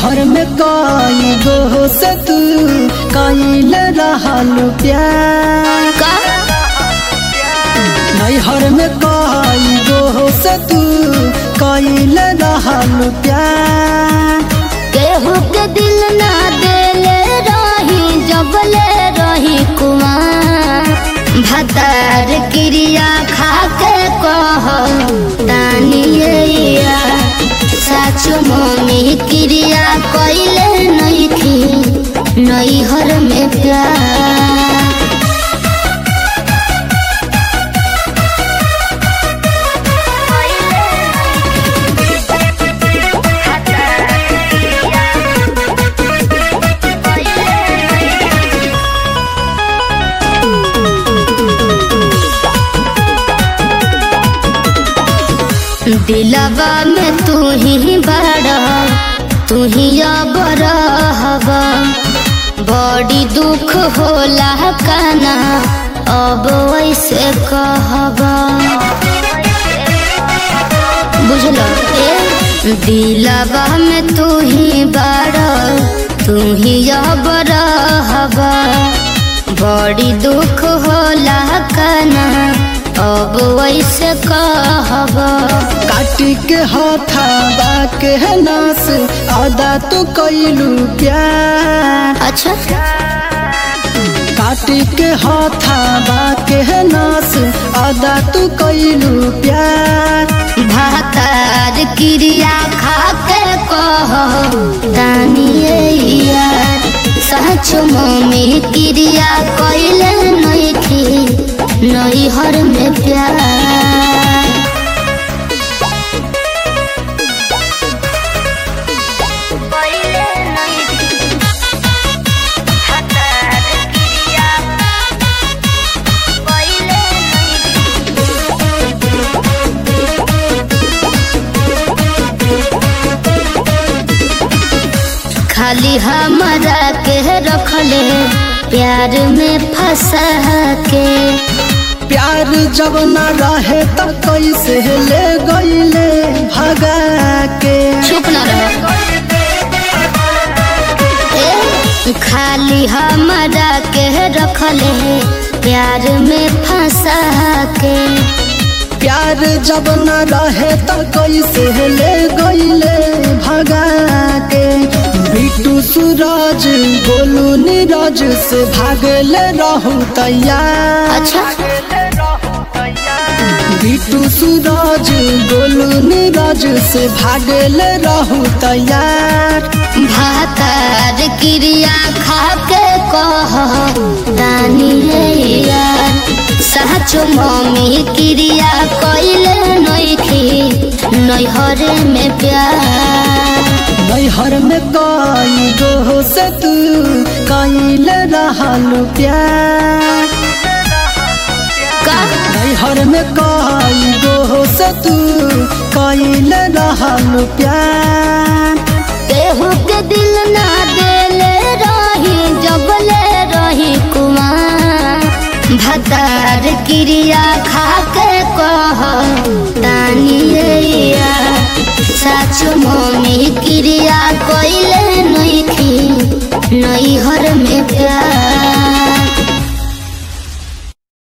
नैहर में कई गो से तू कईल रहल प्यार का नैहर में कई गो से तू कईल रहल प्यार केहू के दिल ना देले रही जबले रही कुमार भतार क्रिया खा के कह तानिया सच मम्मी क्रिया कैले नहीं थी नैहर में प्यार दिलवा में तू ही बड़ा तू ही अब रहबा बड़ी दुख होला काना अब वैसे कहबा बुझल ए दिलवा में तू ही बड़ा तू ही अब रहबा बड़ी दुख होला काना अब वैसे कहबा काटी के हथाबा के नास आदा तो कैलू प्यार अच्छा काटी के हथाबा के नास आदा तू कैलू प्यार भातार क्रिया खा के कह दानिये यार सच मम्मी क्रिया कैले नहीं थी नैहर में प्यार खाली हमारा के रखले प्यार में फंसा के प्यार जब न रहे त कैसे ले गईले भगा के चुप न रहो ए, खाली हमारा के रखले प्यार में फंसा के प्यार जब न रहे त कैसे ले गईले भगा के बिटू सूरज गोलू नीरज से भागले रहू तैयार अच्छा बिटू सूरज गोलू नीरज से भागले रहू तैयार भातार क्रिया खा के कह दानी यार सच मम्मी क्रिया कैले नहीं थी नैहरे में प्यार नैहर में कई गो से तू कईल रहल प्यार का नैहर में कई गो से तू कईल रहल प्यार केहू के दिल ना देले रही जबले रही कुमार भतार क्रिया खा के कह तानिया सच मम्मी क्रिया कैले नहीं थी नैहर में प्यार